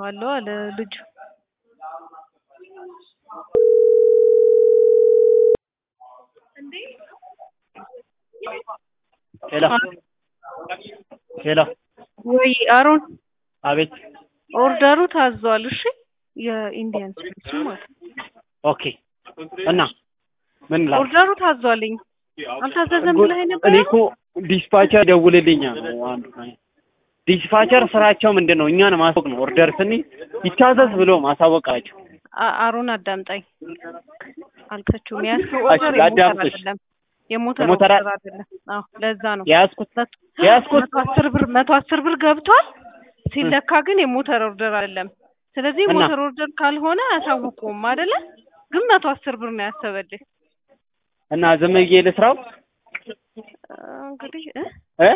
አለው አለ ልጁ። ሄሎ ሄሎ ወይ አሮን አቤት ኦርደሩ ታዟል። እሺ የኢንዲያን ስፒሪት ማለት ነው። ኦኬ እና ምን ላድርግ? ኦርደሩ ታዟልኝ። አልታዘዘም ብለህ ነበር? እኔ እኮ ዲስፓቸር ደውልልኛል ነው አንዱ ዲስፓቸር ስራቸው ምንድን ነው? እኛን ማሳወቅ ነው። ኦርደር ስንይ ይታዘዝ ብሎ ማሳወቃቸው። አ- አሮን አዳምጣኝ። አልከችውም የያዝከው እሺ፣ ኦርደር የሞተር ላዳምጥሽ። አይደለም፣ የሞተር የሞተር ኦርደር አይደለም። አዎ ለዛ ነው የያዝኩት የያዝኩት መቶ አስር ብር መቶ አስር ብር ገብቷል። ሲለካ ግን የሞተር ኦርደር አይደለም። ስለዚህ እና? ሞተር ኦርደር ካልሆነ አያሳውቁም አይደለ? ግን መቶ አስር ብር ነው ያሰበልህ። እና ዝም ብዬ ልስራው አ፣ እንግዲህ እ? እ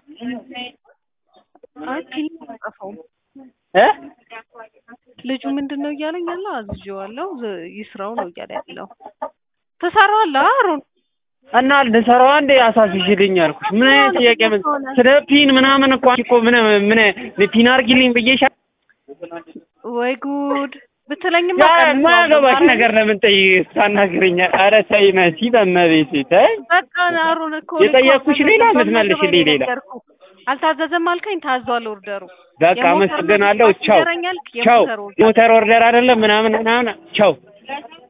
አይ ፒን አልጻፈውም። እ ልጁ ምንድን ነው እያለኝ ያለው አዝዤዋለሁ ዝ- ይስራው ነው እያለ ያለው። ትሰራዋለህ አሮን? እና ልሰራው አንዴ አሳስሽልኝ አልኩሽ። ምን አይነት ጥያቄ ምን ስለ ፒን ምናምን እኮ አንቺ እኮ ምን ምን ፒን አድርጊልኝ ብዬሻል። ወይ ጉድ ብትለኝማ ያ ቀንሰዋለሁ። የማያገባሽ ዛሬ ነገር ለምን ጠይ ታናግረኛል? ኧረ ተይ መሲ በእመቤቴ ተይ። በቃ አሮን እኮ የጠየቅኩሽ ሌላ አልታዘዘም የምትመልሽልኝ ሌላ። ነገርኩህ። አልታዘዘም አልከኝ፣ ታዟል ኦርደሩ። በቃ የሞተር አመሰግናለሁ። መግዛት ቻው ይገረኛል፣ ቻው። የሞተር ኦርደር ሞተር ኦርደር አይደለም ምናምን ምናምን ቻው